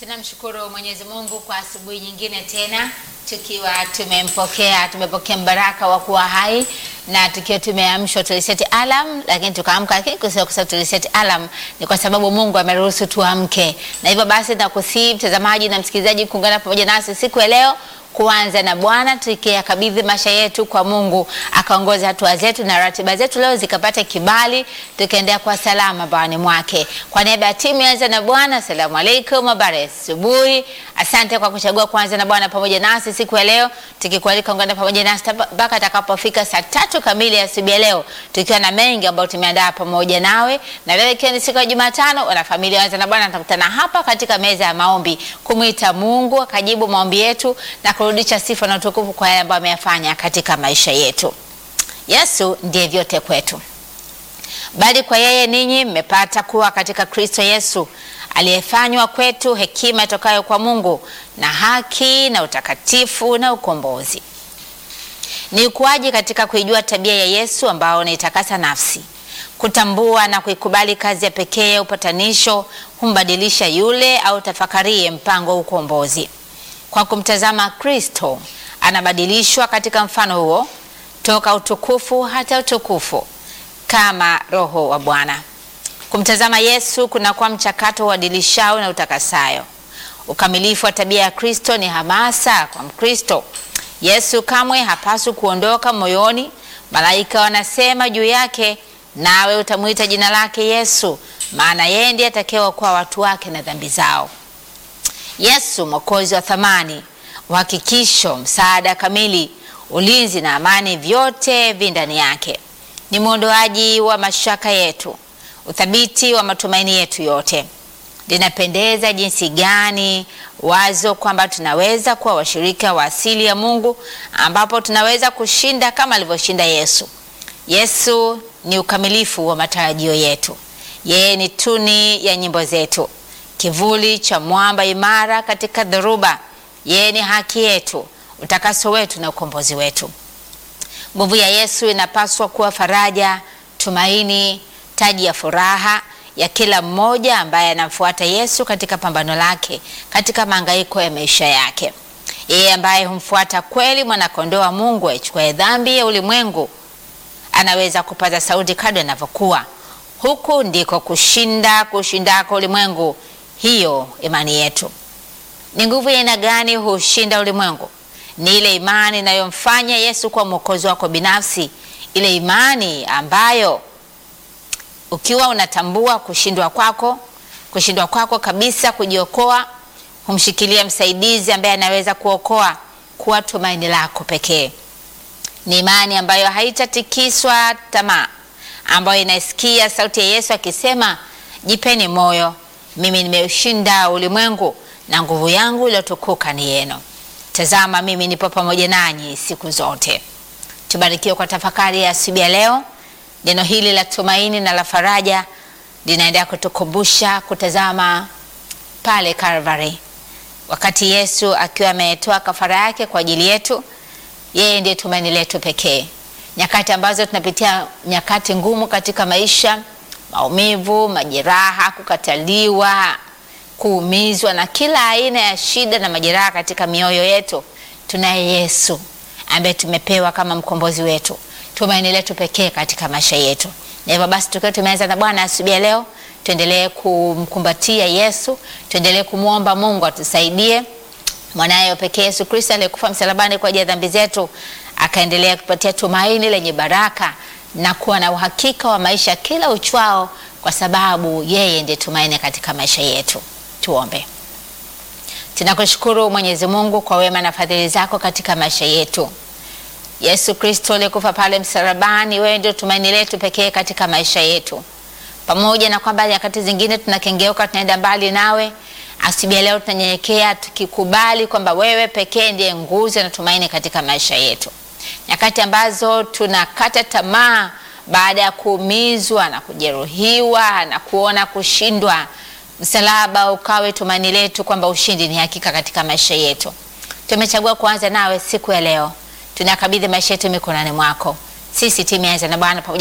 Tunamshukuru Mwenyezi Mungu kwa asubuhi nyingine tena tukiwa tumempokea tumepokea mbaraka wa kuwa hai na tukiwa tumeamshwa tuliseti alam, lakini tukaamka, lakini kusema kwa sababu tuliseti alam ni kwa sababu Mungu ameruhusu tuamke, na hivyo basi nakusihi mtazamaji na msikilizaji kuungana pamoja nasi siku ya leo kuanza na Bwana tukiyakabidhi maisha yetu kwa Mungu akaongoza hatua zetu na ratiba zetu leo zikapata kibali, tukaendea kwa salama bawani mwake. Kwa niaba ya timu Anza na Bwana, asalamu alaikum, habari ya asubuhi. Asante kwa kuchagua kuanza na Bwana pamoja nasi siku ya leo, tukikualika ungana pamoja nasi mpaka atakapofika saa tatu kamili ya asubuhi ya leo, tukiwa na mengi ambayo tumeandaa pamoja nawe, na leo ikiwa ni siku ya Jumatano, wanafamilia Anza na Bwana tutakutana hapa katika meza ya maombi kumwita Mungu akajibu maombi yetu na kurudisha sifa na utukufu kwa yale ambayo ameyafanya katika maisha yetu. Yesu ndiye vyote kwetu, bali kwa yeye ninyi mmepata kuwa katika Kristo Yesu aliyefanywa kwetu hekima itokayo kwa Mungu na haki na utakatifu na ukombozi. Ni ukuaji katika kuijua tabia ya Yesu ambao unaitakasa nafsi, kutambua na kuikubali kazi ya pekee ya upatanisho humbadilisha yule au tafakarie mpango wa ukombozi. Kwa kumtazama Kristo anabadilishwa katika mfano huo toka utukufu hata utukufu kama Roho wa Bwana. Kumtazama Yesu kunakuwa mchakato uadilishao na utakasayo. Ukamilifu wa tabia ya Kristo ni hamasa kwa Mkristo. Yesu kamwe hapaswi kuondoka moyoni. Malaika wanasema juu yake, nawe utamwita jina lake Yesu, maana yeye ndiye atakayeokoa watu wake na dhambi zao. Yesu mwokozi wa thamani, uhakikisho, msaada kamili, ulinzi na amani, vyote vi ndani yake. Ni mwondoaji wa mashaka yetu, uthabiti wa matumaini yetu yote. Linapendeza jinsi gani wazo kwamba tunaweza kuwa washirika wa asili ya Mungu, ambapo tunaweza kushinda kama alivyoshinda Yesu. Yesu ni ukamilifu wa matarajio yetu. Yeye ni tuni ya nyimbo zetu kivuli cha mwamba imara katika dhoruba. Yeye ni haki yetu, utakaso wetu na ukombozi wetu. Nguvu ya Yesu inapaswa kuwa faraja, tumaini, taji ya furaha ya kila mmoja ambaye anamfuata Yesu katika pambano lake, katika mahangaiko ya maisha yake. Yeye ambaye humfuata kweli, mwanakondoo wa Mungu aichukue dhambi ya ulimwengu, anaweza kupaza sauti kadri anavyokuwa. Huku ndiko kushinda kushindako ulimwengu. Hiyo imani yetu ni nguvu ya aina gani hushinda ulimwengu? Ni ile imani inayomfanya Yesu kuwa mwokozi wako binafsi, ile imani ambayo ukiwa unatambua kushindwa kwako, kushindwa kwako kabisa kujiokoa, humshikilia msaidizi ambaye anaweza kuokoa, kuwa tumaini lako pekee. Ni imani ambayo haitatikiswa tamaa, ambayo inaisikia sauti ya Yesu akisema, jipeni moyo mimi nimeushinda ulimwengu na nguvu yangu iliyotukuka ni yenu. Tazama, mimi nipo pamoja nanyi siku zote. Tubarikiwe kwa tafakari ya asubuhi ya leo. Neno hili la tumaini na la faraja linaendelea kutukumbusha kutazama pale Calvary, wakati Yesu akiwa ametoa kafara yake kwa ajili yetu. Yeye ndiye tumaini letu pekee, nyakati ambazo tunapitia nyakati ngumu katika maisha maumivu, majeraha, kukataliwa, kuumizwa na kila aina ya shida na majeraha katika mioyo yetu, tunaye Yesu ambaye tumepewa kama mkombozi wetu, tumaini letu pekee katika maisha yetu. Na hivyo basi, tukiwa tumeanza na Bwana asubuhi ya leo, tuendelee kumkumbatia Yesu, tuendelee kumwomba Mungu atusaidie mwanaye pekee Yesu Kristo aliyekufa msalabani kwa ajili ya dhambi zetu, akaendelea kupatia tumaini lenye baraka na kuwa na uhakika wa maisha kila uchwao, kwa sababu yeye ndiye tumaini katika maisha yetu. Tuombe. Tunakushukuru Mwenyezi Mungu kwa wema na fadhili zako katika maisha yetu. Yesu Kristo aliyekufa pale msalabani, wewe ndio tumaini letu pekee katika maisha yetu, pamoja na kwamba nyakati zingine tunakengeuka, tunaenda mbali nawe. Asubuhi leo tunanyenyekea tukikubali kwamba wewe pekee ndiye nguzo na tumaini katika maisha yetu nyakati ambazo tunakata tamaa baada ya kuumizwa na kujeruhiwa na kuona kushindwa, msalaba ukawe tumaini letu kwamba ushindi ni hakika katika maisha yetu. Tumechagua kuanza nawe siku ya leo, tunakabidhi maisha yetu mikononi mwako. Sisi timu ya Anza na Bwana pamoja